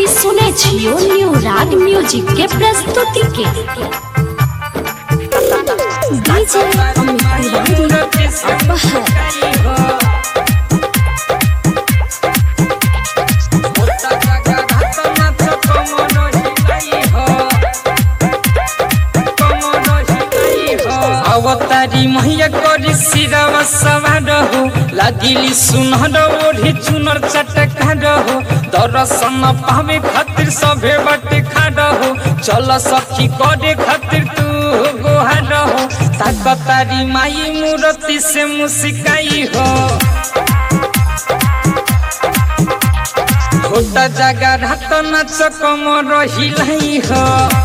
सुने छियो न्यू राग म्यूजिक के प्रस्तुति के डीजे अमित तिवारी अपहर अवतारी मैया करी सिरवा सवार हो लागिली सुनहर ओढ़ी चुनर चटका हो दर्शन पावे खातिर सभे बटे खाड़ हो चल सखी करे खातिर तू गोहार हो ताकतारी माई मूर्ति से मुस्काई हो छोटा जगह रात नाच कमर हिलाई हो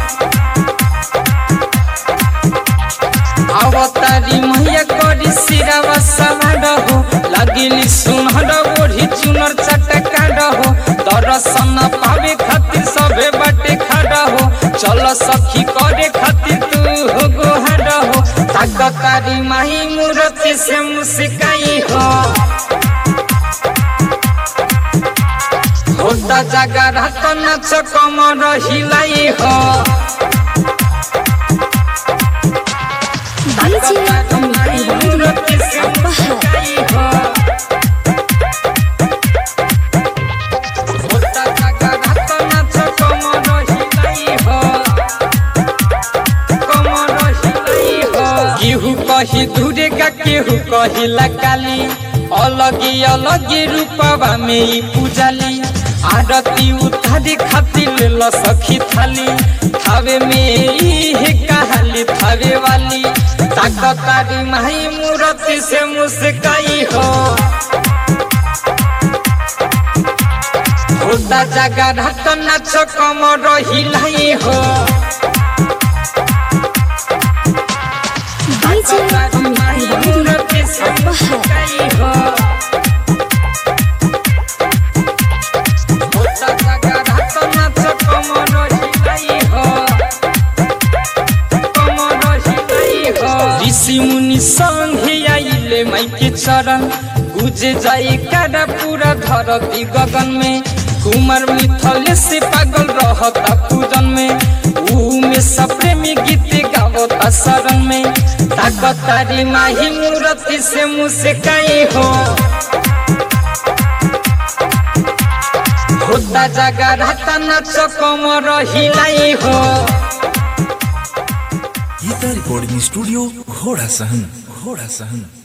अवतारी मैया करी सिरावा सवार हो लागिली सुनहर ओढ़ी चुनर चटका हो दर्शन पावे खातिर सबे बाटे खड़ा हो चल सखी करे खातिर तू हो गोहार हो ताकतारी माही मूर्ति से मुस्काई हो होता जगह रात नाच कमर हिलाई हो डीजे अमित तिवारी अपहर केहू कही दूरे का केहू कही लकाली अलगी अलगी रूपवा में ई पूजाली आरती उतारी खातिर ल सखी थाली थावे में ई है कहाली थावे वाली ताकतारी माही मूर्ति से मुस्काई हो होता जगह रात नाच कमर हिलाई हो डीजे अमित तिवारी अपहर ऋषि मुनि संगे आइले माइके चरण गुजे जाए कारा पूरा धरती गगन में कुमार मिथल से पागल रहता पूजन में ऊ में सप्रेमी गीत गावता शरण में ताकतारी माही मूर्ति से मुस्काई हो होता जगह रहता नाच कमर हिलाई हो गीता रिकॉर्डिंग स्टूडियो घोड़ा सहन घोड़ा सहन